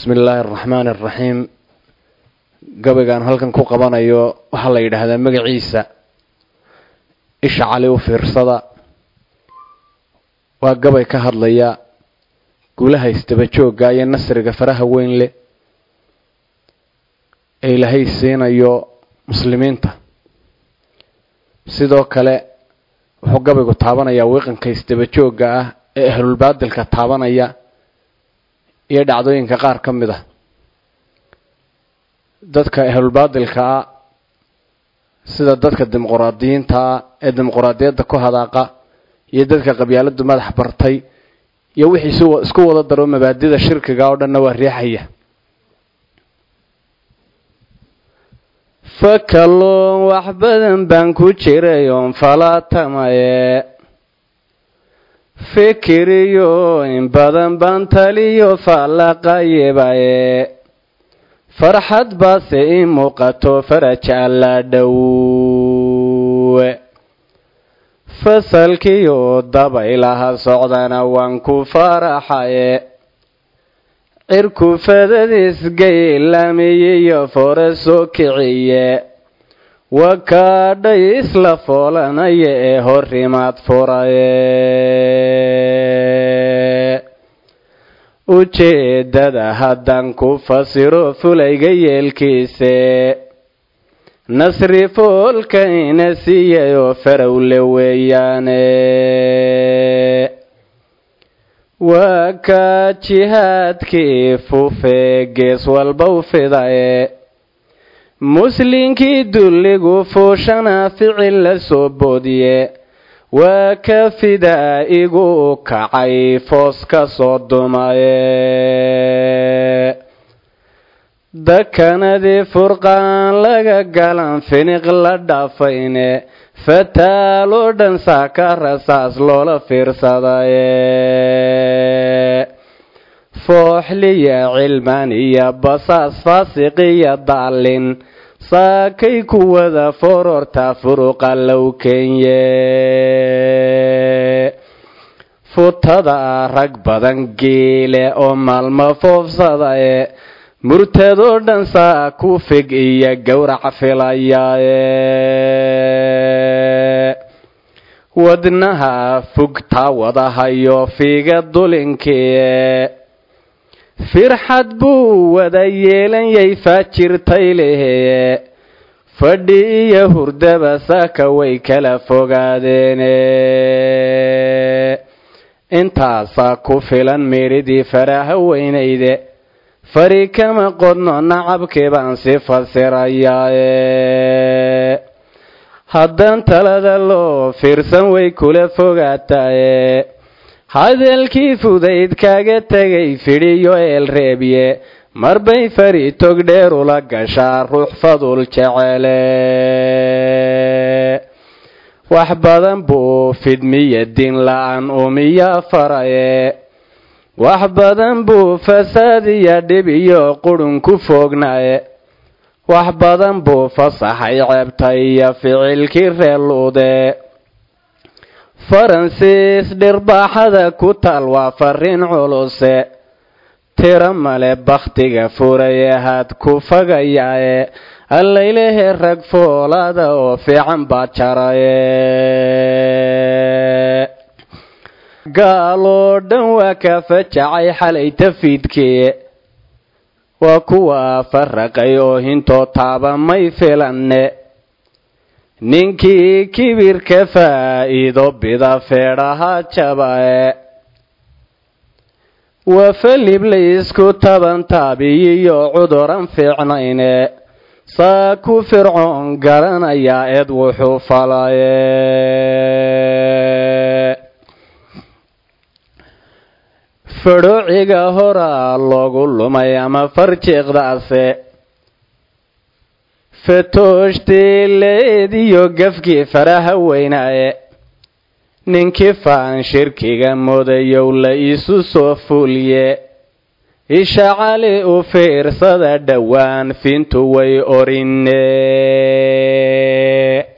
bismi illaahi araxmaani araxiim gabaygaan halkan ku qabanayo waxaa la yidhaahdaa magaciisa isha cali u fiirsada waa gabay ka hadlaya guulaha isdaba joogga iyo nasriga faraha weyn leh ee ilaahay siinayo muslimiinta sidoo kale wuxuu gabaygu taabanayaa wiiqanka isdaba joogga ah ee ahlulbaadilka taabanaya iyo dhacdooyinka qaar ka mid ah dadka ahlulbaadilka ah sida dadka dimuquraadiyiinta ah ee dimuquraadiyadda ku hadaaqa iyo dadka qabyaaladu madax bartay iyo wixii isku wada daro mabaadida shirkiga oo dhanna waa riixaya fakalluun wax badan baan ku jiray oon falaatamaye fikiriyo in badan baan taliyo faallaqayebaye farxad baase ii muuqato faraj alla dhowe fasalkiyo dabaylaha socdana waan ku faraxaye cirku fadadiisgaylaamiyiyo fore soo kiciye wakaadhay isla foolanaya ee horimaad furaye ujeeddada haddaan ku fasiro fulayga yeelkiise nasri foolka ina siiyay oo farowle weeyaane waa kaa jihaadkii fufee gees walba u fidaye muslinkii dulligu fuushana ficil la soo boodiye waa ka fidaa igu kacay foos ka soo dumaye dakanadii furqaan laga galan finiq la dhaafayne fataaloo dhan saaka rasaas loola fiirsadaye fooxliya cilmaan iyo basaas faasiqiya daalin saakay kuwada fororta furuqa low kenye futada rag badan geele oo maalmo foofsadaye murtadoo dhan saa ku fig iyo gowrac filayaaye wadnaha fugtaa wadahayo fiiga dulinkiie firxad buu wada yeelanyay faajirtay leheye fadhi iyo hurdaba saaka way kala fogaadeene intaasaa ku filan meeridii faraha weynayde fari kama qodno nacabkii baan si fasirayaaye haddaan talada loo fiirsan way kula fogaataye hadalkii fudayd kaaga tegay fidhiyo eelreebye marbay fari tog dheer ula gashaa ruux fadul jecele wax badan buu fidmiya din la-aan umiya faraye wax badan buu fasaad iyo dhib iyo qurun ku foognaye wax badan buu fasaxay ceebta iyo ficilkii reeluude faransiis dhirbaaxada ku taal waa fariin culuse tiro male bakhtiga furaye had ku fagayaaye allaylehe rag foolaada oo fiican baa jaraye gaaloo dhan waa ka fajacay xalay tafiidkii waa kuwa faraqay oo hintoo taaba may filanne ninkii kibirka faa'iido bida feedhaha jabae waa falib laysku taban taabiyiyo cuduran fiicnayne saa ku fircoon garanayaa eed wuxuu falaye fadhoociga horaa loogu lumay ama farjiiqdaase fatooshtiileediyo gafkii faraha weynaaye ninkii faan shirkiga mudayow la isu soo fuulye isha cali u fiirsada dhowaan fintu way orine